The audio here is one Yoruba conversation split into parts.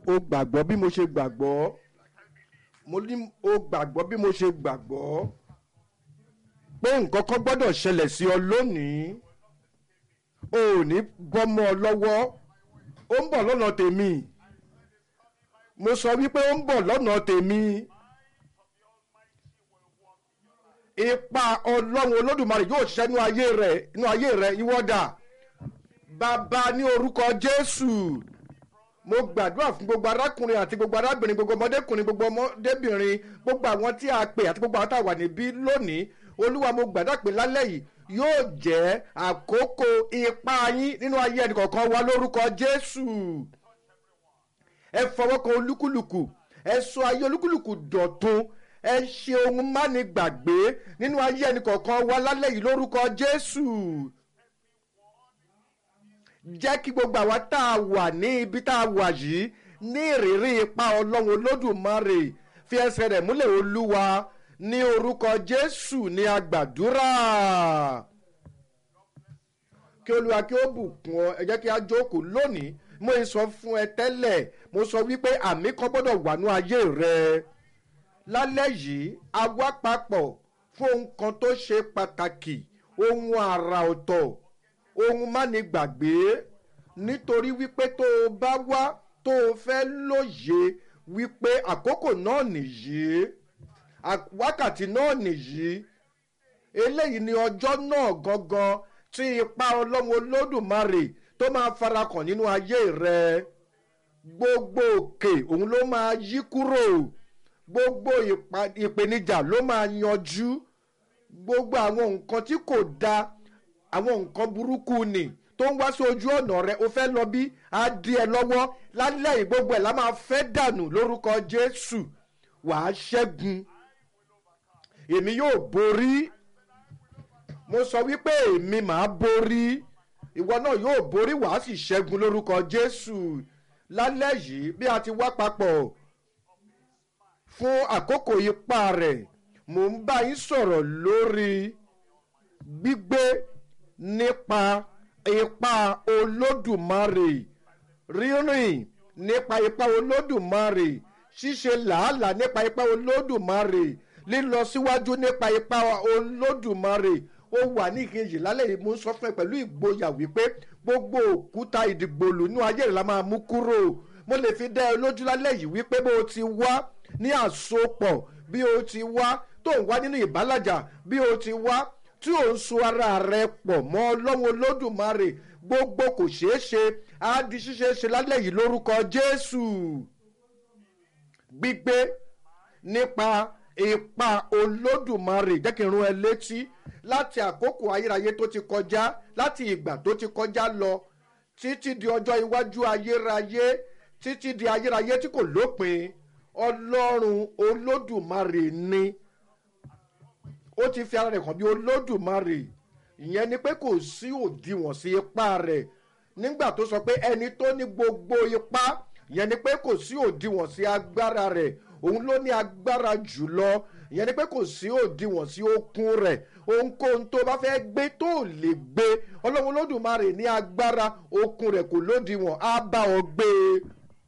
o gbàgbọ́ bí mo ṣe gbàgbọ́ mo ní o gbàgbọ́ bí mo ṣe gbàgbọ́ pé nǹkan kan gbọ́dọ̀ ṣẹlẹ̀ sí ọ lónìí o ò ní bọ́mọ ọ lọ́wọ́ ó ń bọ̀ lọ́nà tèmi mo sọ wípé ó ń bọ̀ lọ́nà tèmi ipa ọlọ́run olódùmarè yóò ṣiṣẹ́ nínú ayé rẹ̀ nínú ayé rẹ̀ ìwọ́dà bàbá ní orúkọ jésù mo gbàdúrà fún gbogbo arákùnrin àti gbogbo arábìnrin gbogbo ọmọdékùnrin gbogbo ọmọdébìnrin gbogbo àwọn tí a pè àti gbogbo àwọn tá a wà níbí lónìí olúwa mo gbàdúrà pé lálẹ́ yìí yóò jẹ́ àkókò ipa yín nínú ayé ẹnìkọ̀ọ̀kan wa lórúkọ jésù ẹ fọwọ́ kan olúkúlùkù ẹ sọ ayé olúkúlùkù dọ̀tun ẹ ṣe ohun máni gbàgbé nínú ayé ẹnìkọ̀ọ̀kan wa lálẹ́ yìí lórúkọ jésù jẹ́ kí gbogbo àwa tá a wà ní ibi tá a wà yìí ní ìrírí ipa ọlọ́run olódùmarè fi ẹsẹ̀ rẹ̀ múlẹ̀ olúwa ní orúkọ jésù ní agbàdúrà kí olúwa kí ó bùkún ọ ẹ jẹ́ kí a jókòó lónìí mo ń sọ fún ẹ tẹ́lẹ̀ mo sọ wípé àmì kan gbọ́dọ̀ wà ní ayé rẹ lálẹ́ yìí a wá papọ̀ fún ohun kan tó ṣe pàtàkì ohun àrà ọ̀tọ̀ ohun máni gbàgbé nítorí wípé tó o bá wá tó o fẹ́ lóye wípé àkókò náà nìyí wákàtí náà nìyí eléyìí ni ọjọ́ náà gangan tí ipa ọlọ́run olódùmarè tó máa farakàn nínú ayé rẹ gbogbo òkè òun ló máa yí kúrò gbogbo ìpèníjà ló máa yanjú gbogbo àwọn nǹkan tí kò da àwọn nǹkan burúkú ni tó ń wá sí ojú ọ̀nà rẹ o fẹ́ lọ bí á di ẹ lọ́wọ́ lálẹ́ yìí gbogbo ẹ̀ la máa fẹ́ dànù lórúkọ jésù wàá ṣẹ́gun èmi yóò borí mo sọ wípé èmi màá borí ìwọ náà yóò borí wàá sì ṣẹ́gun lórúkọ jésù lálẹ́ yìí bí a ti wá papọ̀ fún àkókò ipá rẹ̀ mò ń bá yín sọ̀rọ̀ lórí gbígbé nípa ipa olódùmarè rírìn nípa ipa olódùmarè ṣíṣe làálàá nípa ipa olódùmarè lílọ síwájú nípa ipa olódùmarè ó wà ní ìkejì lálẹ́ yìí mo ń sọ fún ẹ pẹ̀lú ìgboyà wípé gbogbo òkúta ìdìgbòlù inú ayé rẹ̀ la máa mú kúrò mo lè fi dá ẹ lójú lálẹ́ yìí wípé bó o ti wá ní àsopọ̀ bí o ti wá tó ń wá nínú ìbálàjà bí o ti wá tí ò ń so ara rẹ pọ̀ mọ́ ọlọ́run olódùmarè gbogbo kò ṣeé ṣe á di ṣíṣe ṣe lálẹ́ yìí lórúkọ jésù gbígbé nípa ipa olódùmarè jẹ́ kí n rún ẹ létí láti àkókò ayérayé tó ti kọjá láti ìgbà tó ti kọjá lọ títí di ọjọ́ iwájú ayérayé títí di ayérayé tí kò lópin ọlọ́run olódùmarè ni ó ti fi ara rẹ̀ hàn bí olódùmarè ìyẹn ni pé kò sí òdiwọ̀n sí ipá rẹ̀ nígbà tó sọ pé ẹni tó ní gbogbo ipá ìyẹn ni pé kò sí òdiwọ̀n sí agbára rẹ̀ òun ló ní agbára jùlọ ìyẹn ni pé kò sí òdiwọ̀n sí okun rẹ̀ ohunkóhun tó bá fẹ́ gbé tó lè gbé ọlọ́run olódùmarè ní agbára okun rẹ̀ kò lódiwọ̀n á bá ọ gbé e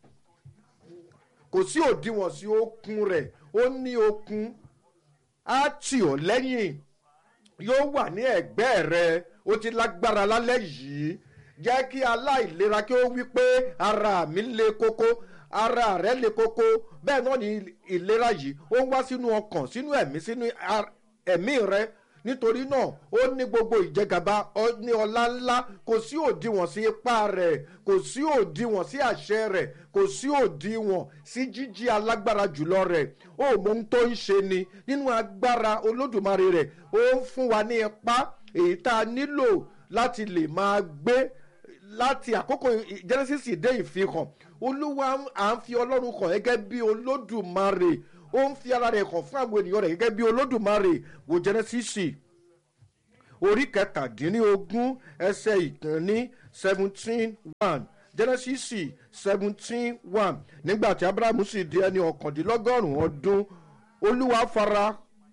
kò sí òdiwọ̀n sí okun rẹ̀ ó ní okun á tì ọ́ lẹ́yìn yóò wà ní ẹ̀gbẹ́ rẹ ó ti lágbára lálẹ́ yìí jẹ́ kí aláìlera kí ó wí pé ara mi le koko ara rẹ le koko bẹ́ẹ̀ náà ni ìlera yìí ó ń wá sínú ọkàn sínú ẹ̀mí sínú ẹ̀mí rẹ nítorí náà ó ní gbogbo ìjẹgàba ó ní ọlá ńlá kò sí òdiwọ̀n sí ipá rẹ̀ kò sí òdiwọ̀n sí àṣẹ rẹ̀ kò sí òdiwọ̀n sí jíjí alágbára jùlọ rẹ̀ ó mọ ohun tó ń ṣe ni nínú agbára olódùmarè rẹ̀ ó ń fún wa ní ipá èyí tá a nílò láti lè máa gbé láti àkókò genesis dé ìfihàn olúwa à ń fi ọlọ́run kàn gẹ́gẹ́ bí olódùmarè ó ń fi ara rẹ̀ hàn fún àwọn ènìyàn rẹ̀ gẹ́gẹ́ bí olódùmarè wò genesis orí kẹtàdínlógún ẹsẹ̀ ìkànnì seventeen one genesis seventeen one nígbà tí abrahamu sì di ẹni ọ̀kàndínlọ́gọ́rùn-ún ọdún olúwa fara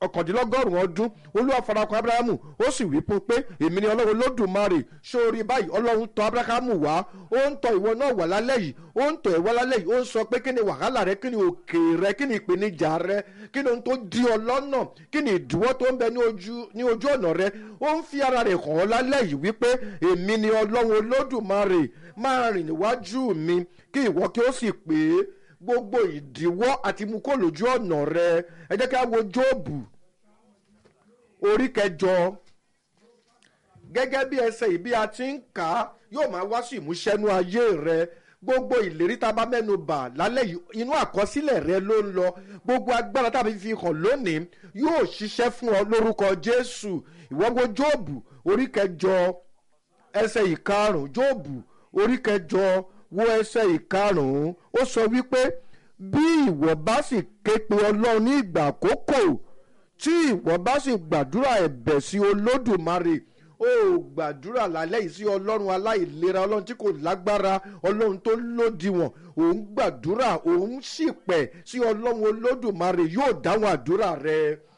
ọ̀kàndínlọ́gọ́rùn-ún ọdún olúwa farakọ abrahamu ó sì wí fún pé èmi ni ọlọ́run lódùmarè sórí báyìí ọlọ́run tọ̀ abrahamu wá ó ń tọ̀ ìwọ náà wà lálẹ́ yìí ó ń tọ̀ ìwọ lálẹ́ yìí ó ń sọ pé kí ni wàhálà rẹ kí ni òkè rẹ kí ni ìpèníjà rẹ kí ni ohun tó di ọ lọ́nà kí ni ìdíwọ́ tó ń bẹ ní ojú ní ojú ọ̀nà rẹ ó ń fi ara rẹ̀ hàn ọ́ lálẹ́ yìí wípé èmi ni ọlọ́run olódùmarè máa rìn níwájú mi kí ìwọ kí ó sì pé gbogbo ìdíwọ́ àti mú kó lójú ọ̀nà rẹ ẹ jẹ́ kí a wo jóòbù orí kẹjọ gẹ́gẹ́ bí ẹsẹ̀ yìí bí a ti ń kà á yóò máa wá sí ìmúṣẹ́nú ayé rẹ gbogbo ìlérí tá a bá mẹ́nu bà lálẹ́ yìí inú àkọsílẹ̀ rẹ ló ń lọ gbogbo agbára tá a fi fi hàn lónìí yóò ṣiṣẹ́ fún ọ lórúkọ jésù ìwọ wo jóòbù orí kẹjọ ẹsẹ̀ ìkarùn jóòbù orí kẹjọ wo ẹsẹ̀ ìkarùn ó sọ wípé bí ìwọ bá sì ké pe ọlọ́run ní ìgbà àkókò tí ìwọ bá sì gbàdúrà ẹ̀bẹ̀ sí olódùmarè ó gbàdúrà lálẹ́ yìí sí ọlọ́run aláìlera ọlọ́run tí kò lágbára ọlọ́run tó lòdìwọ̀n òun gbàdúrà òun ṣìpẹ̀ sí ọlọ́run olódùmarè yóò dáhùn àdúrà rẹ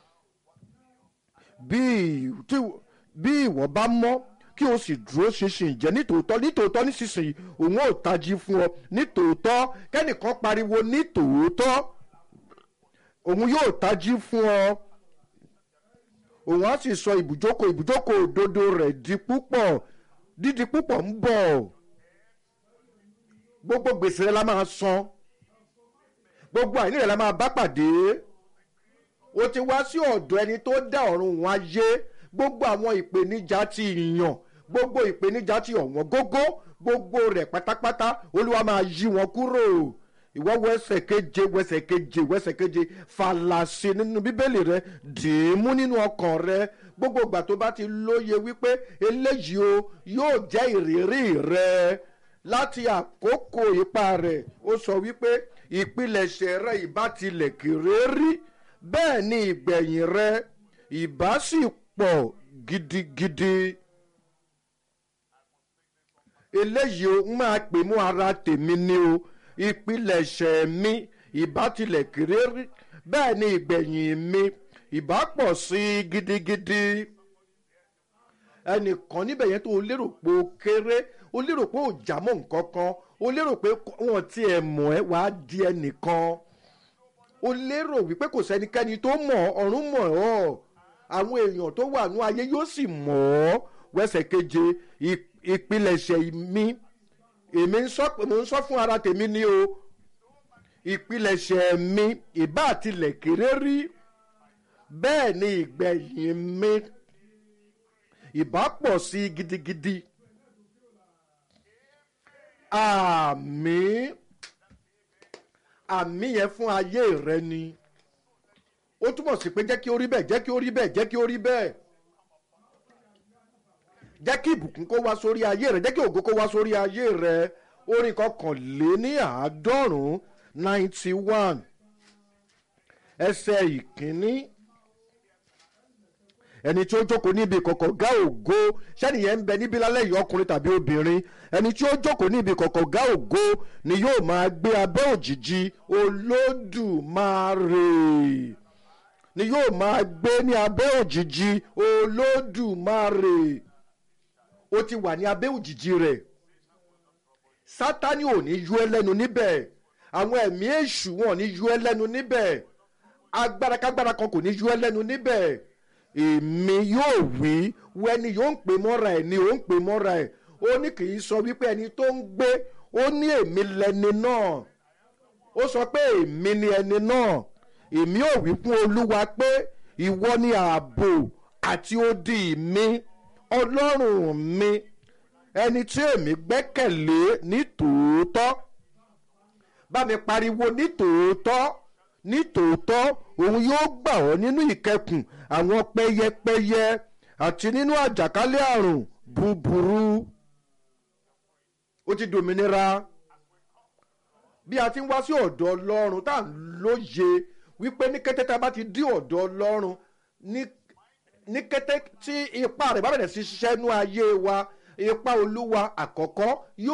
bí ìwọ bá mọ́ kí o sì dúró ṣinṣin jẹ́ nítòótọ́ nítòótọ́ nísinsìnyí òun ò tají fún ọ nítòótọ́ kẹ́nìkan pariwo nítòótọ́ òun yóò tají fún ọ òun á sì sọ ibùjókòó ibùjókòó òdodo rẹ̀ di púpọ̀ dídi púpọ̀ ń bọ̀ gbogbo gbèsè rẹ la máa san gbogbo àìní rẹ la máa bá pàdé o ti wá sí ọ̀dọ̀ ẹni tó dá ọ̀run wọn ayé gbogbo àwọn ìpèníjà ti yàn gbogbo ìpèníjà ti ọ̀wọ́n gógó gbogbo rẹ̀ pátápátá olúwa máa yí wọn kúrò ìwọ wẹsẹ̀ keje wẹsẹ̀ keje wẹsẹ̀ keje fàlàsì nínú bíbélì rẹ dìímú nínú ọkàn rẹ gbogbo ìgbà tó bá ti lóye wípé eléyìí o yóò jẹ́ ìrírí rẹ láti àkókò ipa rẹ̀ ó sọ wípé ìpilẹ̀ṣẹ̀ rẹ ìbá tilẹ̀ kéré rí bẹ́ẹ̀ ni ìgbẹ̀yìn rẹ ìbá sì pọ̀ gidigidi eléyìí o ń máa pè mú ara tèmi ni o ìpilẹ̀ṣẹ̀ mi ìbá tilẹ̀ kéré rí bẹ́ẹ̀ ni ìgbẹ̀yìn mi ìbá pọ̀ sí i gidigidi ẹnìkan níbẹ̀ yẹn tó o lérò pé o kéré o lérò pé o jà mọ́ nǹkan kan o lérò pé wọn ti ẹ̀ mọ̀ ẹ́ wàá di ẹnìkan o lérò wípé kò sẹ́nikẹ́ni tó mọ̀ ọ̀run mọ̀ ọ́ àwọn èèyàn tó wà ní ayé yóò sì mọ̀ ọ́ wẹ́sẹ̀ keje ìpilẹ̀ṣẹ̀ mi èmi ń sọ mo ń sọ fún ara tèmi ni o ìpilẹ̀ṣẹ̀ mi ìbá àtilẹ̀ kéré rí bẹ́ẹ̀ ni ìgbẹ̀yìn mi ìbá pọ̀ sí i gidigidi àmì àmì yẹn fún ayé rẹ ni ó túmọ̀ sí pé jẹ́ kí ó rí bẹ́ẹ̀ jẹ́ kí ó rí bẹ́ẹ̀ jẹ́ kí ó rí bẹ́ẹ̀ jẹ́ kí ìbùkún kó wá sórí ayé rẹ jẹ́ kí ògo kó wá sórí ayé rẹ orin kọkànléní àádọ́rùn-ún ninety one ẹsẹ̀ ìkíní ẹni tí ó jókòó níbi kọ̀kọ̀ gá ògo sẹ́niyẹn ń bẹ níbí lálẹ́ yìí ọkùnrin tàbí obìnrin ẹni tí ó jókòó níbi kọ̀kọ̀ gá ògo ni yóò máa gbé abẹ́ òjìji olódùmarè ni yóò máa gbé ní abẹ́ òjìji olódùmarè ó ti wà ní abẹ́ òjìji rẹ̀ sátani ò ní yú ẹ lẹ́nu níbẹ̀ àwọn ẹ̀mí èṣù wọn ò ní yú ẹ lẹ́nu níbẹ̀ agbára kágbára kan kò ní yú ẹ lẹ́nu níbẹ̀ èmi yóò wí wẹ́ni yóò ń pè mọ́ra ẹ̀ ni ó ń pè mọ́ra ẹ̀ ó ní kì í sọ wípé ẹni tó ń gbé ó ní èmi lẹni náà ó sọ pé èmi ni ẹni náà èmi ò wí fún olúwa pé ìwọ ni ààbò àti odi mi ọlọ́run mi ẹni tí èmi gbẹ́kẹ̀lé ní tòótọ́ bá mi pariwo ní tòótọ́ ní tòótọ́ òun yóò gbà ọ́ nínú ìkẹkùn àwọn pẹyẹpẹyẹ àti nínú àjàkálẹ̀ àrùn búburú ó ti dòmìnira bí a ti ń wá sí ọ̀dọ̀ ọlọ́run tá à ń lóye wípé ní kété tá a bá ti dí ọ̀dọ̀ ọlọ́run ní kété tí ipa rẹ̀ bá bẹ̀rẹ̀ sí ṣiṣẹ́ nú ayé wa ipa olúwa àkọ́kọ́ yóò.